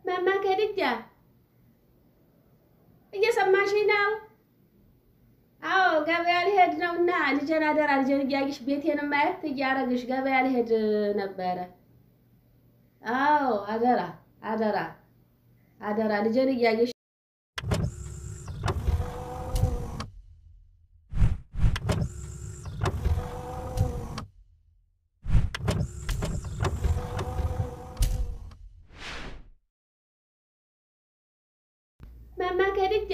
ማማ ከድጃ እየሰማሽኝ ነው? አዎ ገበያ ሊሄድ ነው እና ልጄን አደራ ልጄን እያየሽ ቤቴን ማየት እያረግሽ ገበያ ሊሄድ ነበረ። አዎ አደራ አደራ አደራ ልጄን እያየሽ ማማ ከድጃ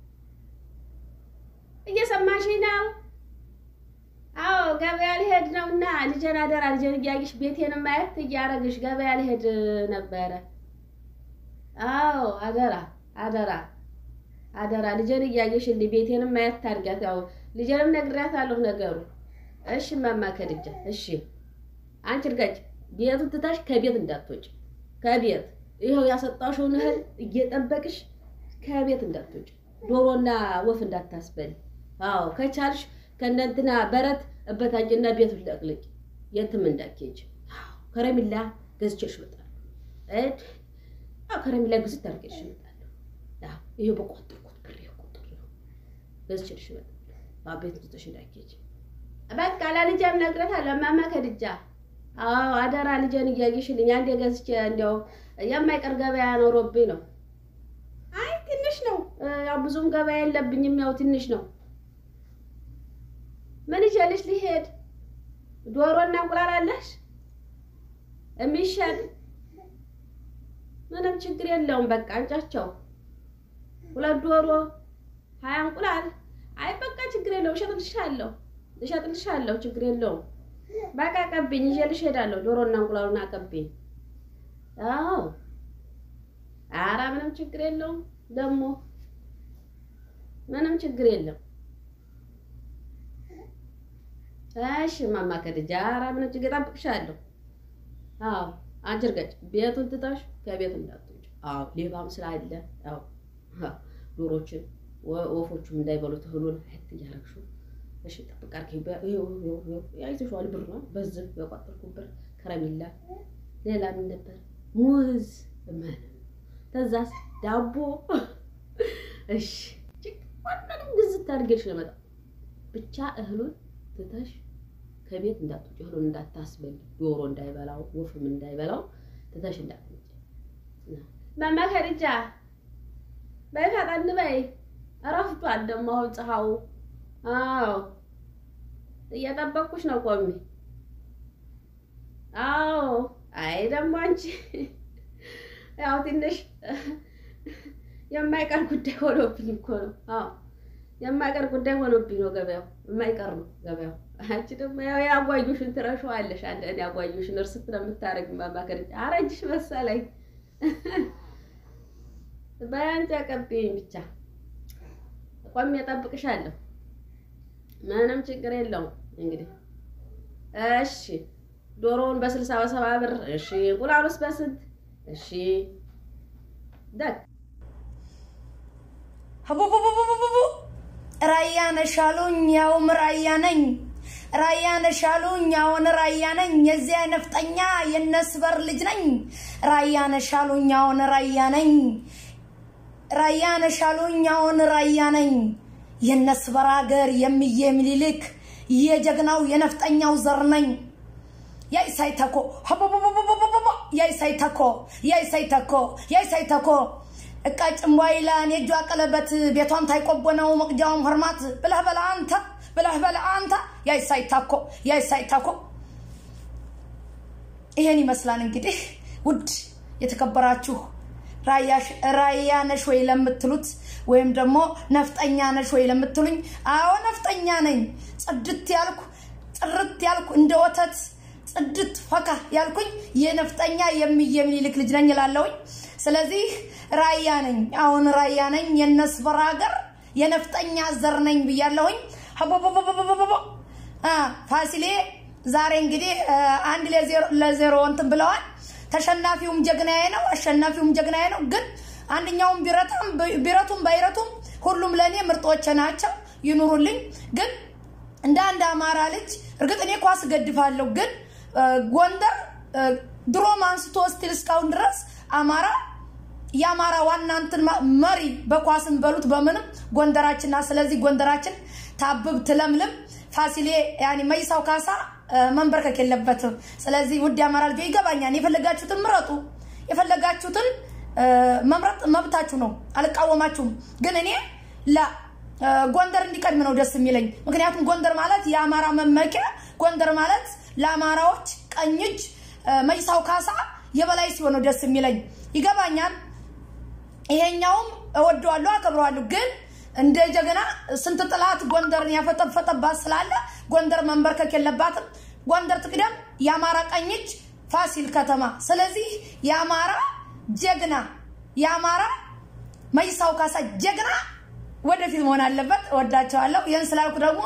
እየሰማሽኝ ነው? አዎ ገበያ ሊሄድ ነው እና ልጄን አደራ ልጄን እያየሽ ቤቴን ማየት እያረግሽ ገበያ ሊሄድ ነበረ። አዎ አደራ አደራ አደራ ልጄን እያየሽልኝ ቤቴንም ማየት ታድጋት። ያው ልጄንም ነግሬያታለሁ ነገሩ። እሺ ማማ ከድጃ እሺ። አንቺ እርጋጭ ቤቱን ትታሽ ከቤት እንዳትወጪ ከቤት ይኸው ያሰጣሽውን እህል እየጠበቅሽ ከቤት እንዳትወጪ ዶሮና ወፍ እንዳታስበል። አዎ ከቻልሽ ከእነንትና በረት እበታጭና ቤቱን ለቅልቂ የትም እንዳትሄጂ። ከረሚላ ገዝቼሽ እመጣለሁ። አዎ ከረሚላ ግዝት አድርጌሽ እመጣለሁ። አዎ ይሄ በቋጠርኩት ብር ቁጥር ነው ገዝቼሽ እመጣለሁ። አዎ ቤት ትተሽ እንዳትሄጂ። በቃ ለልጄም እነግረታለሁ እማማ ከድጃ። አዎ አደራ ልጄን እያየሽልኝ አንዴ ገዝቼ እንዲያው የማይቀር ገበያ ኖሮብኝ ነው። አይ ትንሽ ነው። ያው ብዙም ገበያ የለብኝም። ያው ትንሽ ነው። ምን ይዤልሽ ሊሄድ? ዶሮና እንቁላል አለሽ የሚሸጥ? ምንም ችግር የለውም። በቃ አንጫቸው ሁለት ዶሮ ሀያ እንቁላል። አይ በቃ ችግር የለውም። እሸጥልሻለሁ እሸጥልሻለሁ። ችግር የለውም። በቃ ቀብኝ፣ ይዤልሽ እሄዳለሁ። ዶሮና እንቁላሉን አቀብኝ። አዎ ኧረ ምንም ችግር የለውም። ደግሞ ምንም ችግር የለም። እሺ ማማ ከድጃ ኧረ ምንም ችግር እጠብቅሻለሁ። አዎ አንቺ እርገጭ ቤቱን ትተሽ ከቤት እንዳትወጪ። አዎ ሌባም ስላለ ያው ዶሮችን ወፎቹም እንዳይበሉት እህሉን አየት እያደረግሽው እሺ ጠብቅ አድርጊ። አይተሽዋል ብር ነው በዚህ በቋጠርኩ ብር ከረሚላ ሌላ ምን ነበር? ሙዝ ምን ተዛስ ዳቦ እሺ ሁሉንም ግዝት አድርጌሽ ነው የመጣው። ብቻ እህሉን ትተሽ ከቤት እንዳትወጪ፣ እህሉን እንዳታስበል፣ ዶሮ እንዳይበላው፣ ወፍም እንዳይበላው ትተሽ እንዳትወጪ። ማማ ከድጃ በይ ፈጠን በይ፣ እረፍቷል ደግሞ አሁን ፀሐዩ። አዎ እየጠበቅኩሽ ነው ቆሜ። አዎ አይ ደግሞ አንቺ ያው ትንሽ የማይቀር ጉዳይ ሆኖብኝ እኮ ነው። አዎ የማይቀር ጉዳይ ሆኖብኝ ነው። ገበያው የማይቀር ነው ገበያው። አንቺ ደግሞ ያው ያጓዩሽን ትረሺዋለሽ። አንድ እኔ ያጓዩሽን እርስት ነው የምታረግ ማማከር አረጅሽ መሰለኝ። በያንቺ አቀብኝ ብቻ ቆሜ እጠብቅሻለሁ። ምንም ችግር የለውም። እንግዲህ እሺ ዶሮውን በስልሳ በሰባ ብር እሺ። እንቁላሉስ በስንት? እሺ ደግ ሀቡቡቡቡቡቡ ራያ ነሽ አሉኝ፣ ያውም ራያ ነኝ። ራያ ነሽ አሉኝ፣ ያውን ራያ ነኝ። የዚያ ነፍጠኛ የነስበር ልጅ ነኝ። ራያ ነሽ አሉኝ፣ ያውን ራያ ነኝ። ራያ ነሽ አሉኝ፣ ያውን ራያ ነኝ። የነስበር ሀገር የሚዬ ምኒልክ የጀግናው የነፍጠኛው ዘር ነኝ። ያይ ሳይተኮ ሀቡቡቡቡቡቡ ያይ ሳይተኮ ያይ ሳይተኮ ያይ ሳይተኮ እቃ ጭንቧይላን የእጇ ቀለበት ቤቷም ታይቆቦ ነው መቅጃውም ህርማት ብለህ በላ አንተ ብለህ በላ አንተ ያይ ሳይታኮ ያይ ሳይታኮ ይሄን ይመስላል እንግዲህ ውድ የተከበራችሁ ራያ ነሽ ወይ ለምትሉት ወይም ደግሞ ነፍጠኛ ነሽ ወይ ለምትሉኝ፣ አዎ ነፍጠኛ ነኝ። ጽድት ያልኩ ጥርት ያልኩ እንደ ወተት ጽድት ፈካ ያልኩኝ የነፍጠኛ የሚዬ ምኒልክ ልጅ ነኝ እላለሁኝ። ስለዚህ ራያ ነኝ፣ አሁን ራያ ነኝ። የነስበር ሀገር የነፍጠኛ ዘር ነኝ ብያለሁኝ። ሀቦቦቦቦቦቦ ፋሲሌ ዛሬ እንግዲህ አንድ ለዜሮ እንትን ብለዋል። ተሸናፊውም ጀግናዬ ነው፣ አሸናፊውም ጀግናዬ ነው። ግን አንደኛውም ቢረቱም ባይረቱም ሁሉም ለእኔ ምርጦች ናቸው፣ ይኑሩልኝ። ግን እንደ አንድ አማራ ልጅ እርግጥ እኔ ኳስ እገድፋለሁ፣ ግን ጎንደር ድሮም አንስቶ ስቲል እስካሁን ድረስ አማራ የአማራ ዋና እንትን መሪ በኳስን በሉት በምንም ጎንደራችንና ስለዚህ ጎንደራችን ታብብ ትለምልም። ፋሲሌ ያኔ መይሳው ካሳ መንበርከክ የለበትም። ስለዚህ ውድ የአማራ ልጆች ይገባኛል። የፈለጋችሁትን ምረጡ። የፈለጋችሁትን መምረጥ መብታችሁ ነው። አልቃወማችሁም። ግን እኔ ላ ጎንደር እንዲቀድም ነው ደስ የሚለኝ። ምክንያቱም ጎንደር ማለት የአማራ መመኪያ፣ ጎንደር ማለት ለአማራዎች ቀኝ እጅ መይሳው ካሳ የበላይ ሲሆን ነው ደስ የሚለኝ። ይገባኛል። ይሄኛውም እወደዋለሁ፣ አከብረዋለሁ። ግን እንደ ጀግና ስንት ጥላት ጎንደርን ያፈጠፈጠባት ስላለ ጎንደር መንበርከክ የለባትም። ጎንደር ትቅደም። የአማራ ቀኝ እጅ ፋሲል ከተማ። ስለዚህ የአማራ ጀግና የአማራ መይሳው ካሳ ጀግና ወደፊት መሆን አለበት። እወዳቸዋለሁ። ይህን ስላልኩ ደግሞ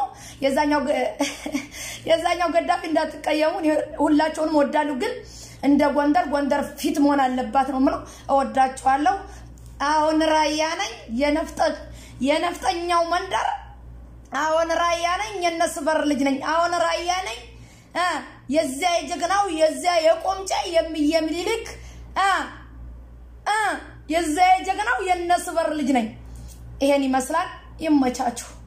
የዛኛው ገዳፊ እንዳትቀየሙ፣ ሁላቸውንም እወዳለሁ። ግን እንደ ጎንደር ጎንደር ፊት መሆን አለባት ነው የምለው። እወዳቸዋለሁ። አሁን ራያ ነኝ የነፍጠኛው መንደር። አሁን ራያ ነኝ የነሱ በር ልጅ ነኝ። አሁን ራያ ነኝ የዚያ የጀግናው የዚያ የቆምጫ የሚሊልክ የዚያ የጀግናው የነሱ በር ልጅ ነኝ። ይሄን ይመስላል። ይመቻችሁ።